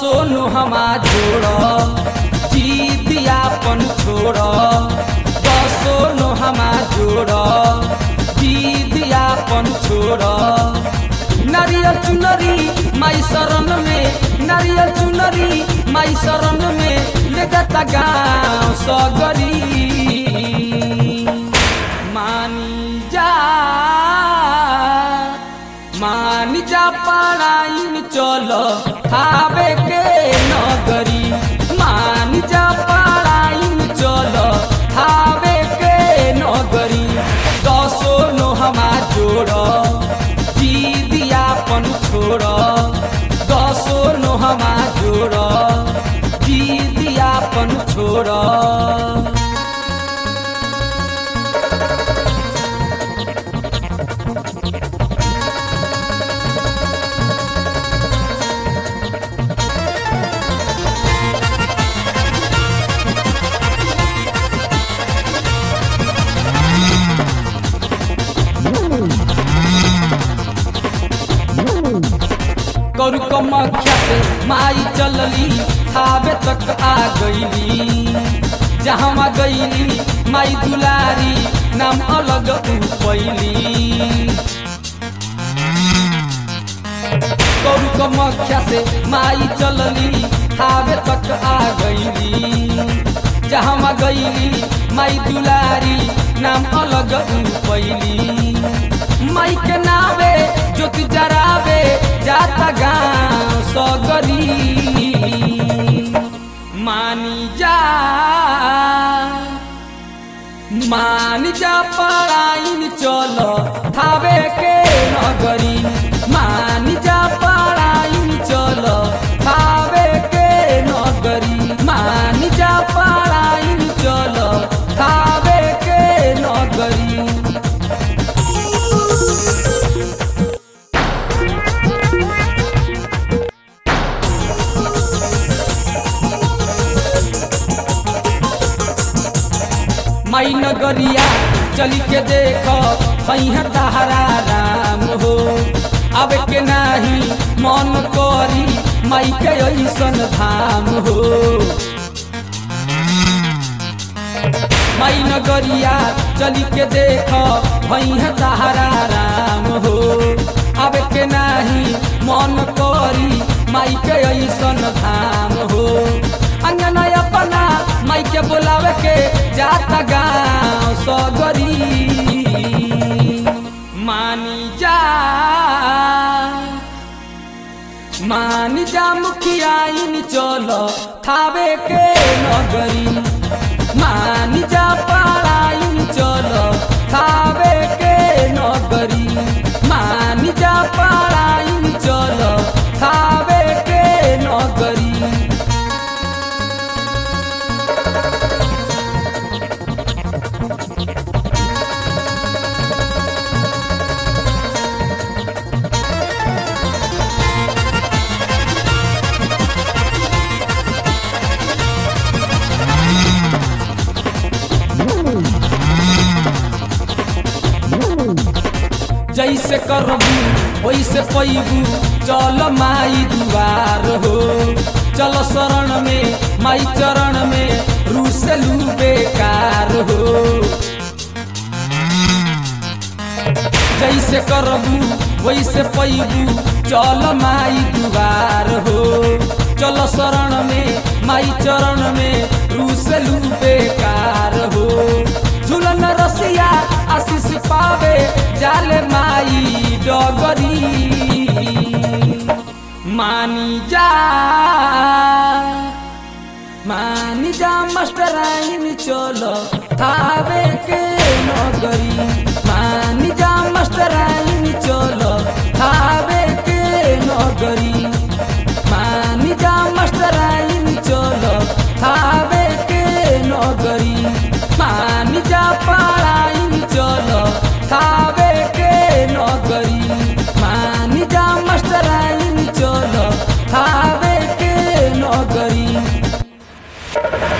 सोनु हमा जोड़ जीदियापन छोड़ सोनु हमा जोड़ जीदियापन छोड़ नारियल चुनरी माई शरण में नारियल चुनरी माई शरण में ले जाता गाँव सगरी मानी जा मानी जा पढ़ाइन चलो खावे के नगरी मानी जा पढ़ाइन चलो खावे के नगरी दसो नो हमा जोड़ जीदियापन छोड़ दसो नो हमा जोड़ जीदियापन छोड़ कौर कमख्या से माई चलली खावे तक आ गईली जहाँ गईली माई दुलारी नाम अलग उ पैली कौर कमख्या से माई चलली खावे तक आ गईली जहाँ गईली माई दुलारी नाम अलग उ पैली माई के नावे ज्योति जरावे जाता गाँव सगरी मानी जा मानी जा पढ़ाइन चलो थावे के नगरी मानी जा पढ़ाइन चलो थावे के नगरी मानी जा पढ़ाइन चलो थावे के नगरी माई नगरिया चली के देख है तहरा राम हो अब के नाही मन करी माई के ऐसन धाम हो माई नगरिया चली के देख है तहरा राम हो अब के नाही मन करी माई के ऐसन धाम हो अंगना अपना माई के बोलावे के जाता गाँव सगरी मानी जा मानी जा मुखिया इन चलो थावे के नगरी मानी जा पढ़ाइन चलो थावे के नगरी मानी जा पढ़ाइन चलो थावे के नगरी जैसे करबू वैसे पैबू चल माई दुआर हो चल शरण में माई चरण में रूसलू बेकार हो जैसे करबू वैसे पैबू चल माई दुआर हो चल शरण में माई चरण में रूसलू बेकार हो झूलन रसिया आशीष पावे जाले माई डगरी मानी जा मानी जा मास्टराइन चलो थावे के नगरी मानी जा मास्टराइन चलो थावे के नगरी मानी जा मास्टराइन चलो थावे के नगरी मानी जा पढ़ाइन चलो थावे के नगरी मानी जा मास्टराइन चलो थावे के नगरी